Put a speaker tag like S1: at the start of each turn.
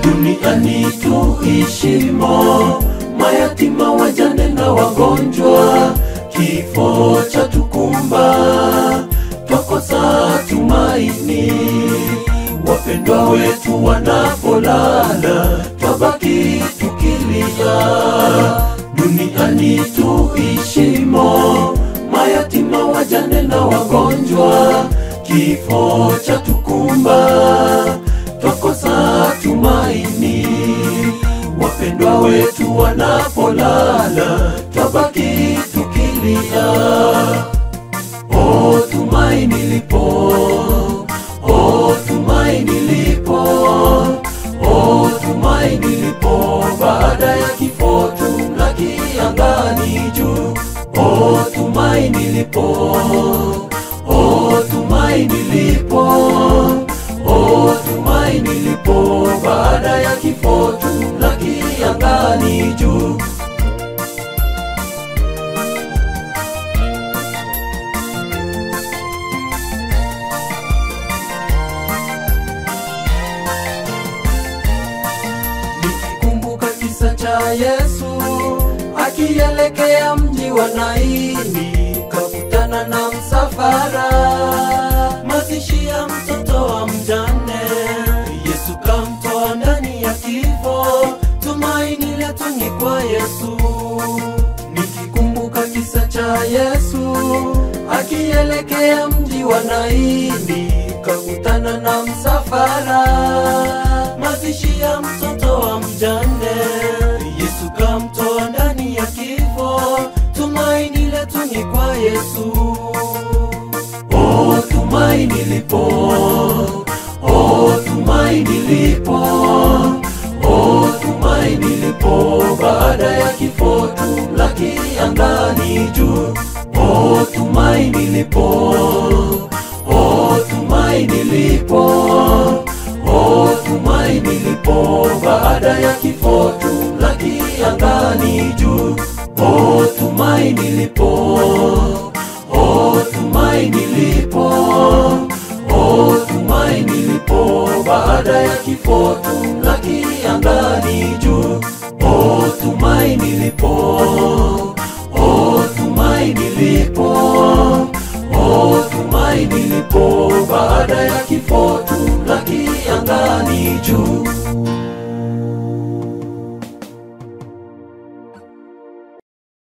S1: duniani tuishimo, mayatima, wajane na wagonjwa, kifo cha tukumba, twakosa tumaini. Wapendwa wetu wanapolala, twabaki tukilia. Duniani tuishimo, mayatima, wajane na wagonjwa, kifo cha tukumba, twakosa tumaini. Wapendwa wetu wanapolala, twabaki tukilia. O tumaini lipo, o tumaini lipo, o tumaini lipo, baada ya kifo tumlaki angani juu. O tumaini lipo, o tumaini lipo, o tumaini lipo, baada ya kifo tumlaki angani juu. Nikikumbuka kisa cha Yesu akielekea mji wa Naini, kakutana na msafara, mazishi ya mtoto wa mjane. Yesu kamtoa ndani ya kifo, tumaini letu ni kwa Yesu. Nikikumbuka kisa cha Yesu akielekea mji wa Naini, kakutana na msafara, mazishi ya mtoto wa mjane. Yesu kamtoa ndani ya kifo, tumaini letu ni kwa Yesu. O tumaini lipo, o tumaini lipo, o tumaini lipo, baada ya kifo tumlaki angani juu. O tumaini lipo, o tumaini lipo, o tumaini lipo, baada ya kifo tumlaki angani juu. O tumaini lipo, o tumaini lipo, o tumaini lipo, baada ya kifo tumlaki angani juu. O tumaini lipo, o tumaini lipo, o tumaini lipo, baada ya kifo tumlaki angani juu.